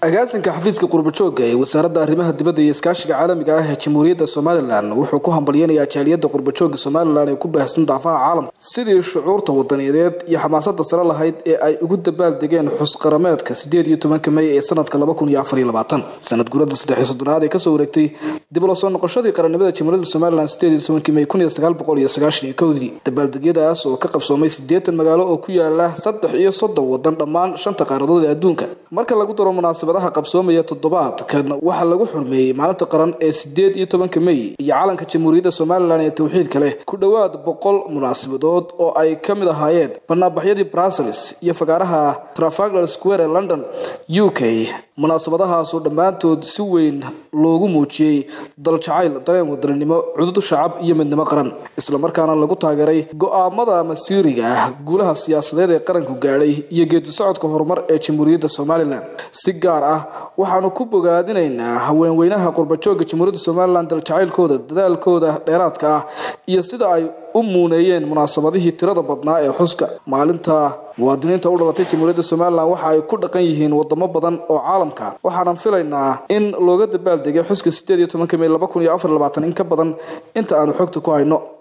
agaasinka xafiiska qurbajooga ee wasaaradda arrimaha dibadda iyo iskaashiga caalamiga ah ee jamhuuriyadda somalilan wuxuu ku hambalyanayaa jaaliyadda qurbajooga somalilan ee ku baahsan daafaha caalamka sidii shucuurta wadaniyadeed iyo xamaasada sare lahayd ee ay ugu dabaaldegeen xusqarameedka sideed iyo tobanka mey ee sanadka laba kun iyo afar iyo labaatan sanad guurada saddex iyo soddonaad ee kasoo wareegtay dib ula soo noqoshadii qarannimada jamhuuriyadda somalilan sideed iyo tobankii mey kun iyo sagaal boqol iyo sagaashan iyo kowdii dabaaldegyadaas oo ka qabsoomay siddeetan magaalo oo ku yaala saddex iyo soddon wadan dhammaan shanta qaaradood ee adduunka marka lagu daro munaasabadaha qabsoomaya toddobaadkan waxaa lagu xurmeeyey maalinta qaran ee sideed iyo tobanka mey iyo calanka jamhuuriyadda somalilan ee towxiidka leh ku dhowaad boqol munaasabadood oo ay ka mid ahaayeen banaanbaxyadii brussels iyo fagaaraha trafalgar square ee london u k munaasabadahaasoo dhammaantood si weyn loogu muujiyey daljacayl dareen wadaninimo cudud shacab iyo midnimo qaran islamarkaana lagu taageeray go-aamada masiiriga ah guulaha siyaasadeed ee qaranku gaadhay iyo geedi socodka horumar ee jamhuuriyadda somalilan si gaar ah waxaanu ku bogaadinaynaa haweenweynaha qurbajooga jamhuuriyadda somalilan daljacaylkooda dadaalkooda dheeraadka ah iyo sida ay u muuneeyeen munaasabadihii tirada badnaa ee xuska maalinta muwaadiniinta u dhalatay jamhuuriyadda somalilan waxa ay ku dhaqan yihiin wadamo badan oo caalamka waxaanan filaynaa in looga dabaaldegay xuska sideed iyo tobanka mey laba kun iyo afar labaatan in ka badan inta aanu xogta ku hayno